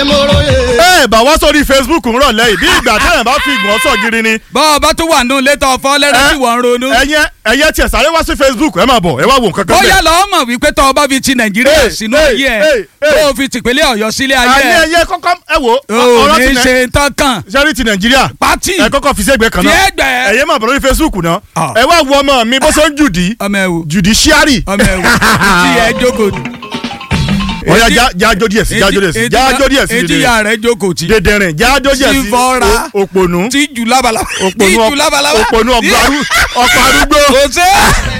ṣe mo róye. ẹ bá wá sórí facebook ń rọ̀lẹ́ yìí bí ìgbà tẹ́yìn bá fi ìgbọ̀n sọ̀ gírí ni. bọ́ ọ bá tún wà nù létọ́ ọ̀fọ́ lẹ́rẹ́ tí wọ́n ń ronú. ẹyẹ ẹyẹ tiẹ̀ sáré wá sí facebook ẹ máa bọ̀ ẹ wá wo nǹkan kan bóyá lọ́ọ́ mọ̀ wípé tọ́ ọ bá fi ti nàìjíríà Hey, sínú hey, ayé hey, ẹ̀ hey. tó o fi tìpínlẹ̀ ọ̀yọ́ sílé ayé àní ẹ̀ ẹyẹ kọ́kọ́ ẹ wo o ọ̀rọ̀ ní ti nà ṣe tán kàn sẹ́rí ti nàìjíríà pátì ẹ kọ́kọ́ fi sẹ́gbẹ̀ẹ́ kan fi náà ẹgbẹ́ ẹ̀yẹ máa bọ̀ lórí facebook náà Ah. ẹ wá wo ọmọ mi bó ṣe ń jùdí ọmọ ẹ̀wò judiciary ọmọ ẹ̀wò tí ẹ jókòó tì. ọ̀ya já- jájó díẹ̀ sí jájó díẹ̀ sí jájó díẹ̀ sí etí ya rẹ̀ jókòó tì. dèdèrìn jájó díẹ̀ sí Tí fọ́ra. o- òpònú tí jù lábalábá tí òpònú jù lábalábá òpònú ọgbà ọkọ̀ arúgbó kò sí.